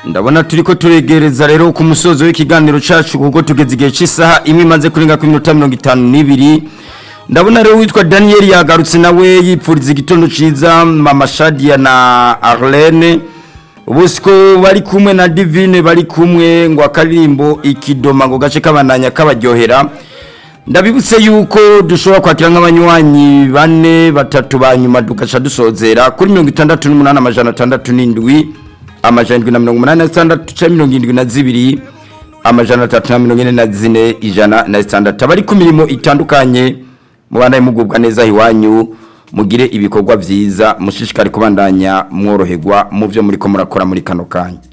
ndabona turi ko turegereza rero ku musozo w'ikiganiro cyacu kuko tugeze igihe cy'isaha imwe imaze kurenga ku minota mirongo itanu n'ibiri ndabona rero witwa daniel yagarutse nawe yipfuriza igitondo cyiza mama shadia na arlene ubu siko bari kumwe na divine bari kumwe ngo akaririmbo ikidoma ngo gace kabandanya kabaryohera ndabibutse yuko dushobora kwakira nk'abanywanyi bane batatu ba nyuma tugaca dusozera kuri mirongo itandatu n'umunani amajana atandatu n'indwi amajana indwi na mirongo umunani na zitandatu cyangwa mirongo irindwi na zibiri amajana atatu na mirongo ine na zine ijana na zitandatu abari ku mirimo itandukanye mubandanye mugubwa neza iwanyu mugire ibikorwa byiza mushishikare kubandanya mworoherwa mu byo muri ko murakora muri kano kanya